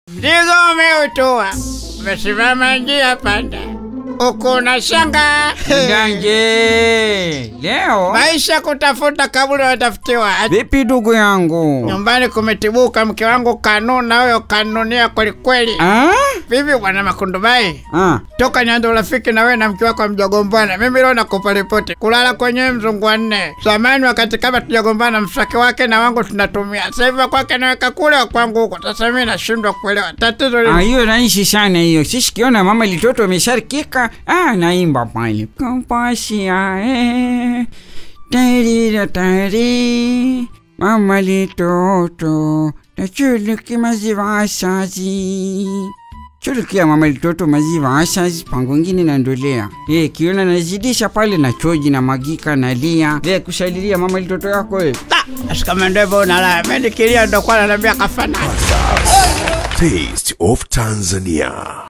Mzigo umeutua, umesimama njia panda, uko unashanga Danje, leo maisha kutafuta kaburi watafutiwa. vipi ndugu yangu? Nyumbani kumetibuka, mke wangu kanuna huyo kanunia kwelikweli. Ah? Vipi bwana Makundubai, Ah. toka nianze urafiki na wewe na mke wako mjagombana, mimi leo nakupa ripoti. Kulala kwenyewe mzungu wa nne. Zamani wakati kama tujagombana, mswaki wake na wangu tunatumia. Sasa hivi wa kwake naweka kule, wa kwangu huko. Sasa mimi nashindwa kuelewa tatizo Ah, lini. hiyo rahisi sana hiyo. Sisi kiona mama litoto amesharikika, ah, naimba pale. Kampasia eh. Tarira tari. Mama litoto. Nachuluki maziwa asazi. Chulukia mama litoto maziwa asazi pango ngine nandolea. Eh, kiona nazidisha pale na choji na magika na lia. Eh, kushalilia mama litoto yako eh. Kama ndio hivyo unalala, mimi nikilia ndo kwa ananiambia kafana. Taste of Tanzania.